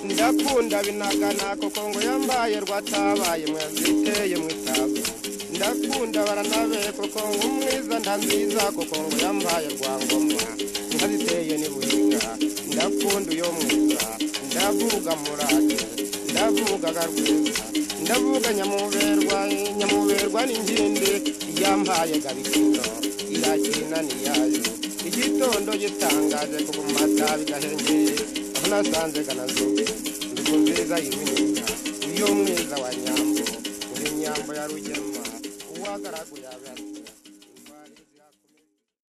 ndakunda binagana kuko ngo yambaye rwatabaye mwaziteye mwitazo ndakunda baranabe kuko ngo umwiza nda nziza kuko ngo yambaye rwangomwa nkaziteye n'ibuhiga ndakunda uyo mwiza ndavuga murate ndavuga garwiza ndavuga nyamuberwa nyamuberwa n'ingindi yampaye gabikino irakina niyayo igitondo gitangaje kuko mu mata bigahengeye aho nasanze ganazuba ndugu nziza y'ibinyinya iyo mwiza wa nyambo uri nyambo ya rugema uwagaraguye abiyatsi